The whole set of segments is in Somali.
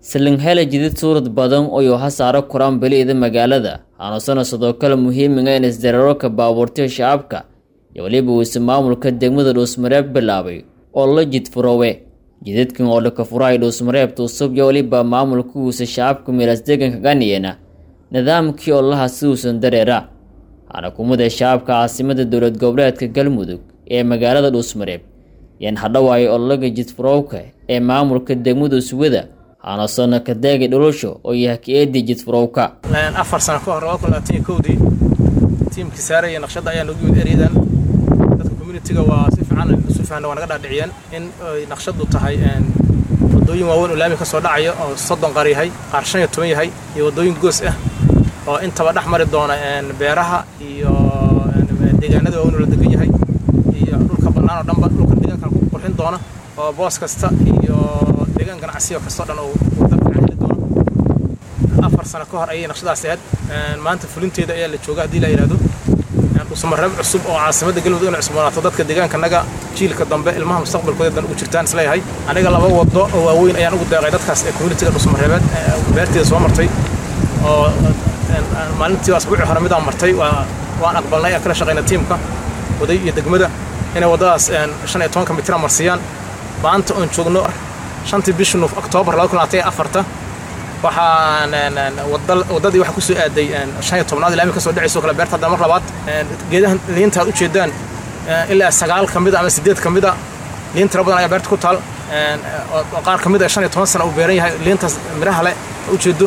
salinghele jidid suurad badan oo ha saaro koraan beli'da magaalada aanusana sidoo kale muhiimiga in isdareerarka baabuurtiya shacabka iyo weliba uuse maamulka degmada dhuusmareeb bilaabay oo la jidfurowe jididkan oo dhaka furahay dhuusmareebta usub iyo weliba maamulka uuse shacabka miilas deeganka ganiyena nidaamkii olaha si uusan dareera waxaana kumida shacabka caasimada dowlad goboleedka galmudug ee magaalada dhuusmareeb yaan hadhawaayo ololaga jidfurowka ee maamulka degmada uswada aanasona kadeegi dhulusho oo yahay ka-eedii jidfurowka afar sano ka hor kowdii tiimkii saaraya naqshadda ayaa noogu yimid eryadan dadka communitiga waa si fiican isu fahna waa naga dhaadhiciyeen in ay naqshaddu tahay waddooyin waaweyn oo laami ka soo dhacaya oo soddon qaar yahay qaar shan iyo toban yahay iyo waddooyin goos ah oo intaba dhex mari doona beeraha iyo deegaanada waaweyn oo la degan yahay iyo dhulka bannaan oo dhanba dhulka deegaanka ku qurxin doona oo boos kasta iyo deegaan ganacsiyo kastoo dhan uu dalka heli doono afar sano ka hor ayay naqshadaasi ahayd maanta fulinteeda ayaa la jooga haddii la yidhahdo dhuusamareeb cusub oo caasimadda galmudug inay cusboonaato dadka deegaankanaga jiilka dambe ilmaha mustaqbalkooda dan ugu jirtaan isleeyahay aniga laba wado oo waaweyn ayaan ugu deeqay dadkaas ee communitiga dhuusamareebeed beerteeda soo martay oo maalintii asbuucii hore midaan martay waan aqbalnay kala shaqayna tiimka waday iyo degmada inay waddadaas shan iyo tobanka mitira marsiiyaan maanta oon joogno shantii bishii oktoobar laba kun labaatan iyo afarta waxaan waddadii waxaa kusoo aaday shan iyo tobnaad laami ka soo dhacayso kale beerta hadda mar labaad geedahan liinta aad ujeedaan ilaa sagaal ka mida ama siddeed ka mida liin tira badan ayaa beerta ku taal oo qaar ka mid a shan iyo toban sana uu beeran yahay liintaas miraha leh ujeedo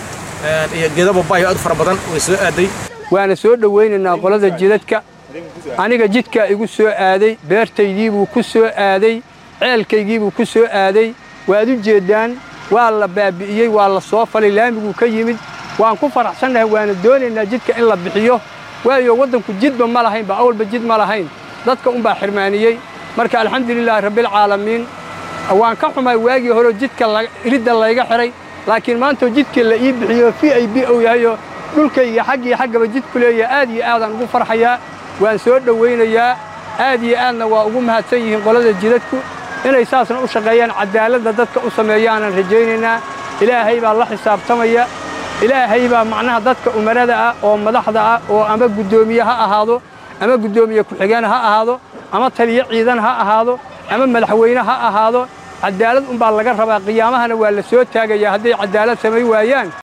iyo geeda babaayo aad u fara badan way soo aaday waana soo dhowaynaynaa qolada jidadka aniga jidkaa igu soo aaday beertaydiibuu ku soo aaday ceelkaygiibuu ku soo aaday waad u jeeddaan waa la baabi'iyey waa la soo falay laamiguu ka yimid waan ku faraxsannahay waana doonaynaa jidka in la bixiyo waayo waddanku jidba ma lahaynba awalba jid ma lahayn dadka unbaa xirmaaniyey marka alxamdulilaahi rabbilcaalamiin waan ka xumay waagii horeo jidka iridda layga xidhay laakiin maantoo jidkii la ii bixiyo v i b ou yahayoo dhulkayga xaggii xaggaba jidku leeyaha aad iyo aadaan ugu farxayaa waan soo dhowaynayaa aad iyo aadna waa ugu mahadsan yihiin qolada jidadku inay saasna u shaqeeyaan cadaaladda dadka u sameeyaanaan rajaynaynaa ilaahay baa la xisaabtamaya ilaahay baa macnaha dadka umarada ah oo madaxda ah oo ama guddoomiye ha ahaado ama guddoomiye ku-xigeen ha ahaado ama taliyo ciidan ha ahaado ama madaxweyne ha ahaado cadaalad unbaa laga rabaa qiyaamahana waa la soo taagayaa hadday cadaalad samay waayaan